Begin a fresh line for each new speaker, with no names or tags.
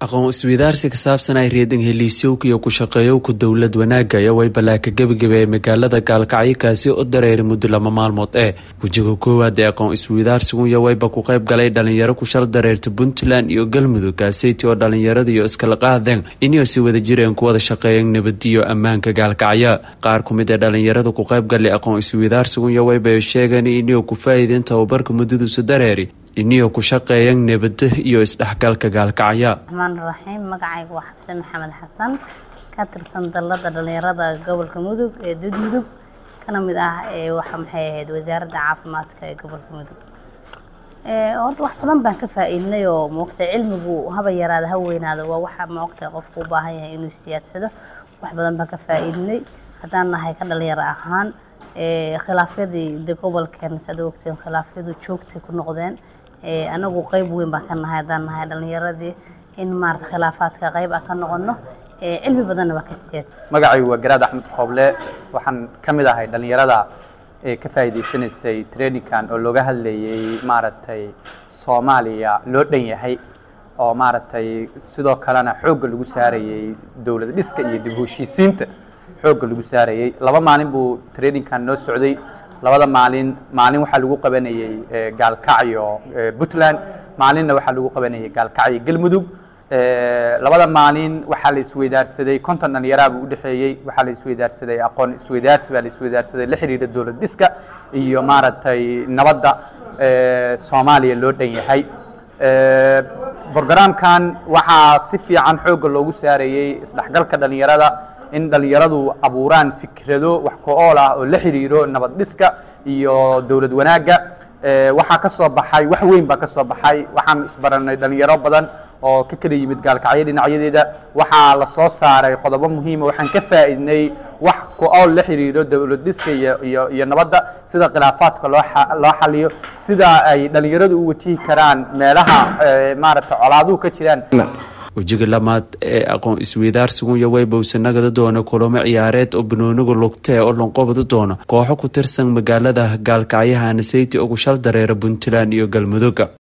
aqoon isweydaarsi ka saabsan ay reedan heliisyowka iyo ku-shaqeeyowka dowlad wanaagga iyo waybalaa ka gebagabeeyay magaalada gaalkacyo kaasi u dareeray muddo lama maalmood ee wejiga koowaad ee aqoon isweydaarsigu iyo wayba ku qayb galay dhalinyaro ku shal dareerta puntland iyo galmudug kaaseyti oo dhalinyarada iyo iskala qaadeen inay si wada jireen ku wada shaqeeyeen nabadiyo ammaanka gaalkacyo qaar ku mid ee dhalinyarada ku qayb galay aqoon isweydaarsigu iyo wayba sheegeen inay ku faa'iideen tababarka muddaduusa dareeri iniyo ku shaqeeyan nabada iyo isdhexgalka gaalkacya
raxmaan raxiim magacayga waa xabse maxamed xasan ka tirsan dallada dhalinyarada gobolka mudug ee dud mudug kana mid ah ee waxa maxay ahayd wasaaradda caafimaadka ee gobolka mudug horta wax badan baan ka faa-iidnay oo moogta cilmigu haba yaraada ha weynaado waa waxa moogta qofku u baahan yahay inuu siyaadsado wax badan baan ka faa-iidnay haddaan nahay ka dhalinyaro ahaan khilaafyadii de gobolkeen saad ogteen khilaafyadu joogtay ku noqdeen anagu qeyb weyn baan ka nahay haddaan nahay dhalinyaradii in maarata khilaafaadka qeyb aan ka noqono cilmi badanna waa ka siyaad
magacaygu waa garaad axmed qooble waxaan ka mid ahay dhalinyarada ee ka faa'iidaysanaysay traininkan oo looga hadlayay maaragtay soomaaliya loo dhan yahay oo maaragtay sidoo kalena xoogga lagu saarayay dowlad dhiska iyo dib u heshiisiinta xoogga lagu saarayay laba maalin buu traininkan noo socday labada maalin maalin waxaa lagu qabanayey gaalkacyo puntland maalinna waxaa lagu qabanayay gaalkacyo galmudug labada maalin waxaa la isweydaarsaday konton dhalinyaraha buu udhexeeyey waxaa la isweydaarsaday aqoon isweydaarsi baa la isweydaarsaday la xiriira dowlad dhiska iyo maaragtay nabadda soomaaliya loo dhan yahay brogramkan waxaa si fiican xoogga loogu saarayey isdhexgalka dhalinyarada in dhalinyaradu abuuraan fikrado wax ko-ool ah oo la xiriiro nabad dhiska iyo dowlad wanaagga waxaa ka soo baxay wax weyn baa ka soo baxay waxaan isbaranay dhalinyaro badan oo ka kala yimid gaalkacyo dhinacyadeeda waxaa la soo saaray qodobo muhiima waxaan ka faa'iidnay wax ko-ool la xiriiro dowlad dhiska iyo iyo iyo nabadda sida khilaafaadka loo loo xaliyo sida ay dhalinyaradu u wajihi karaan meelaha maaragtay colaaduhu ka jiraan
wejiga lamaad ee aqoon isweydaarsigu iyo waybowse nagada doona kulamo ciyaareed oo banooniga lugtee oo lonqobada doona kooxo ku tirsan magaalada gaalkacyaha naseyti ugu shal dareera puntland iyo galmudugga